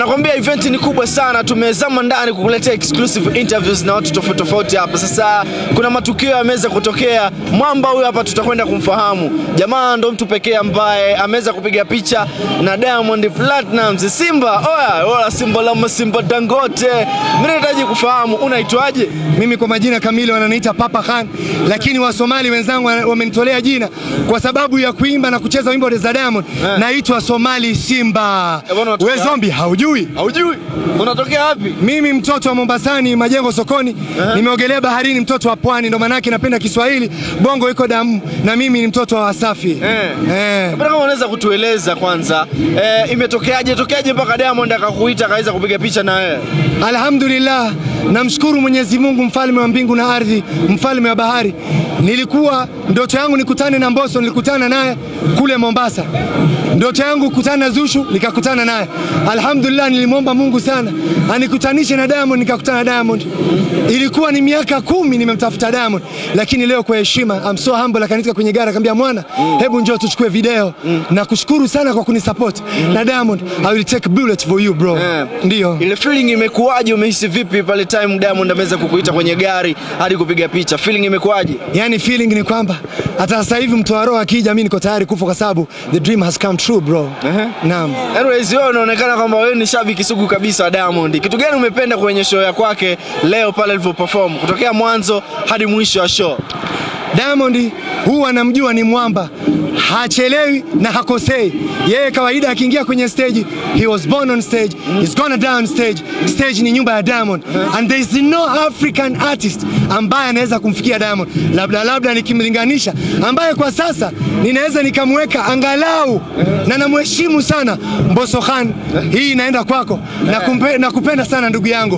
nakwambia event ni kubwa sana, tumezama ndani kukuletea exclusive interviews na watu tofauti tofauti hapa. Sasa kuna matukio yameweza kutokea. Mwamba huyu hapa tutakwenda kumfahamu. Jamaa ndo mtu pekee ambaye ameweza kupiga picha na Diamond Platnumz. Simba, oya, oya, Simba la Simba Dangote. Mimi nahitaji kufahamu unaitwaje? Mimi kwa majina kamili wananiita Papa Khan, lakini Wasomali wenzangu wana- wamenitolea jina kwa sababu ya kuimba na kucheza wimbo za Diamond. Eh. Naitwa Somali Simba. Eh, bwana, unatokea We zombi, haujui? Haujui? Unatokea wapi? Mimi mtoto wa Mombasani, majengo sokoni, nimeogelea baharini, mtoto wa pwani, ndo maanake napenda Kiswahili, bongo iko damu, na mimi ni mtoto wa Wasafi. Eh. Eh. Labda kama unaweza kutueleza kwanza, eh, imetokeaje tokeaje mpaka Diamond akakuita akaweza kupiga picha na wewe? Alhamdulillah, namshukuru Mwenyezi Mungu, mfalme wa mbingu na ardhi, mfalme wa bahari. Nilikuwa ndoto yangu nikutane na Mbosso, nilikutana naye kule Mombasa. Ndoto yangu kukutana na Zushu, nikakutana naye. Alhamdulillah, nilimwomba Mungu sana anikutanishe na Diamond, nikakutana na Diamond. Ilikuwa ni miaka kumi nimemtafuta Diamond, lakini leo kwa heshima, I'm so humble, akanitika kwenye gari akaniambia, mwana, hebu njoo tuchukue video. Na kushukuru sana kwa kunisupport na Diamond, I will take bullet for you bro. Eh. Ndio. Ile feeling imekuwaje? Umehisi vipi pale time Diamond ameweza kukuita kwenye gari hadi kupiga picha? Feeling imekuwaje? Yani feeling ni kwamba hata sasa hivi mtu wa roho akija, mimi niko tayari kufa kwa sababu the dream has come true bro. Ehe. Naam. Anyways, wewe unaonekana kwamba wewe ni shabiki sugu kabisa wa Diamond. Kitu gani umependa kwenye show ya kwake leo pale alivyo perform kutokea mwanzo hadi mwisho wa show? Diamond huwa namjua ni mwamba, hachelewi na hakosei. Yeye kawaida akiingia kwenye stage, he was born on stage, he's gonna die on stage. Stage ni nyumba ya Diamond and there is no African artist ambaye anaweza kumfikia Diamond, labda labda nikimlinganisha, ambaye kwa sasa ninaweza nikamweka angalau na namheshimu sana Mbosso Khan. Hii inaenda kwako na, kumpe, na kupenda sana ndugu yangu,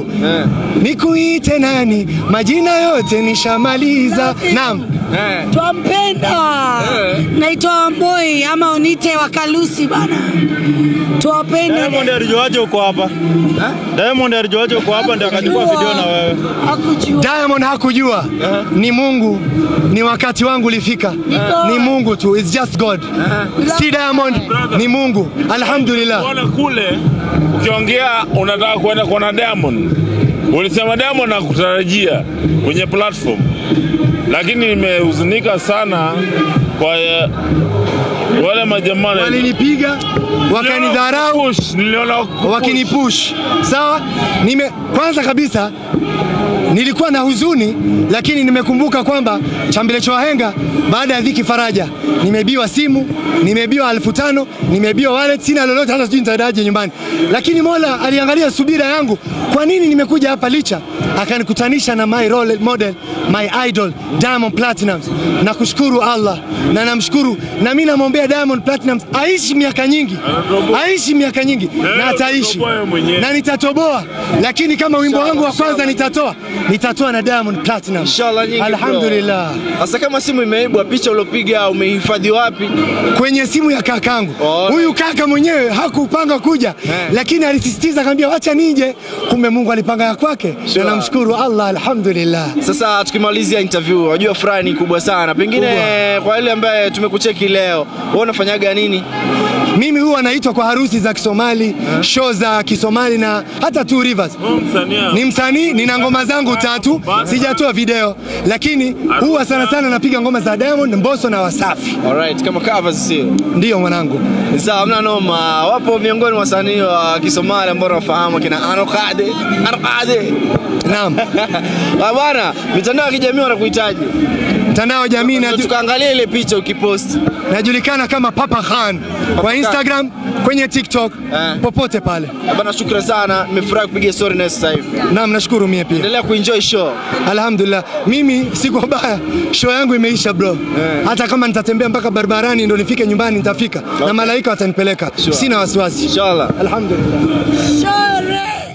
nikuite nani? Majina yote nishamaliza. Naam. Twampenda. Naitwa Wamboi ama unite Wakalusi bana. Tuwapende. Diamond alijuaje uko hapa? Diamond alijuaje uko hapa ndio akachukua video na wewe? Hakujua. Diamond hakujua ni Mungu, ni wakati wangu ulifika, ni Mungu tu, it's just God. Si Diamond, ni Mungu. Alhamdulillah. Unaona kule ukiongea unataka kwenda kuona Diamond, ulisema Diamond nakutarajia kwenye platform, lakini nimehuzunika sana kwa eh, wale majamaa na- Walinipiga, wakanidharau, Push, niliona kupush. wakinipush. Sawa, nime kwanza kabisa nilikuwa na huzuni, lakini nimekumbuka kwamba chambele cha wahenga baada ya dhiki faraja. Nimebiwa simu, nimebiwa elfu tano, nimebiwa wallet, sina lolote, hata sijui nitaendaje nyumbani, lakini Mola aliangalia subira yangu. Kwa nini nimekuja hapa licha, akanikutanisha na my role model, my idol Diamond Platnumz. Nakushukuru Allah na namshukuru, na mimi namwombea Diamond Platnumz aishi miaka nyingi, aishi miaka nyingi na ataishi utatoboa wewe mwenyewe. na nitatoboa, lakini kama wimbo wangu wa kwanza nitatoa, nitatoa na Diamond Platinum. Inshallah nyingi. bro. Alhamdulillah. Sasa kama simu imeibwa, picha uliopiga umehifadhi wapi? Kwenye simu ya kakangu. Oh. Huyu kaka mwenyewe hakupanga kuja, lakini alisisitiza akamwambia wacha nije. Kumbe Mungu alipanga ya kwake. Sure. Na namshukuru Allah, alhamdulillah. Sasa tukimalizia interview, wajua furaha ni kubwa sana. Pengine kwa yule ambaye tumekucheki leo, wewe unafanyaga nini? Mimi huwa naitwa kwa harusi za Kisomali, show za Kisomali na hata Two Rivers. Wewe msanii Ni msanii, nina ngoma zangu tatu, sijatoa video, lakini huwa sana sana napiga ngoma za Diamond, Mbosso na Wasafi. Alright, kama covers sio? Ndiyo mwanangu. Sawa, mna noma. Wapo miongoni mwa wasanii wa Kisomali ambao nafahamu kina Anokade, Anokade. Naam. Ah, Bwana, mitandao ya kijamii wanakuhitaji. Mtandao wa jamii Ndio naju, tukaangalia ile picha ukipost. najulikana kama Papa Khan kwa Khan. Instagram, kwenye TikTok, Eh. popote pale. Ah, Bwana, shukrani sana. Nimefurahi kupiga story na sasa hivi. Naam, nashukuru mie pia. Endelea kuenjoy show. Alhamdulillah, mimi siko baya, show yangu imeisha bro. Hata kama nitatembea mpaka barabarani ndo nifike nyumbani nitafika, na malaika watanipeleka, Sure. sina wasiwasi. Inshallah. Alhamdulillah. Shore.